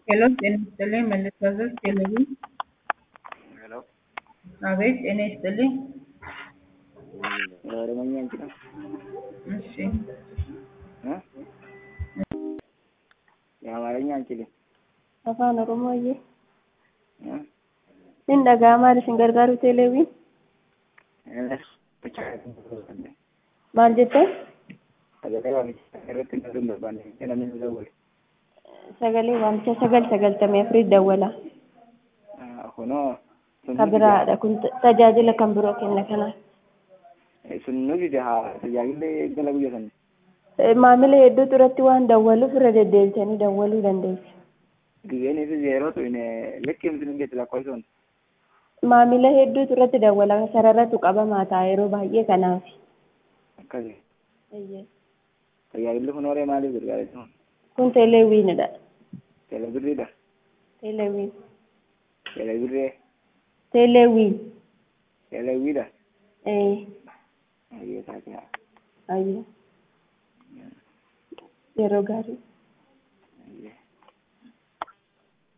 Hello, ጤና ይስጥልኝ መለስካዘዝ ቴሌቪዥን። ሄሎ አቤት፣ ጤና ይስጥልኝ። ኦሮሞኛ እንችላል እሺ፣ እ የአማርኛ አንችልም afaan oromooyyee እ sin dhaga'amaa isin gargaaru teeleewwiin እነሱ ብቻ maal jettee sagalee waamichaa irratti galuun barbaanne namni nu dawwale sagalee waamicha sagal sagaltamii afurii dawwala kunoo ka biraadha kun tajaajila kan biroo kenna kanaaf sun nu dide haa tajaajilli gala guyya sanne maamila hedduutu irratti waan dawwaluuf irra deddeebisanii dawwaluu dandeessu gizeenii fi zeerootu likkimsi nu geetti lakkoofsoon maamila hedduutu irratti dawwala sararatu qabamaa ta'a yeroo baay'ee kanaaf akkasi Eeyyee. tajaajilli kun horee maaliif gargaara kun teeleewwiinidha teelebirriidha teeleewwiin teelebirree teeleewwiin teelewiidha ee ayyee taate haa ayyo yeroo gaarii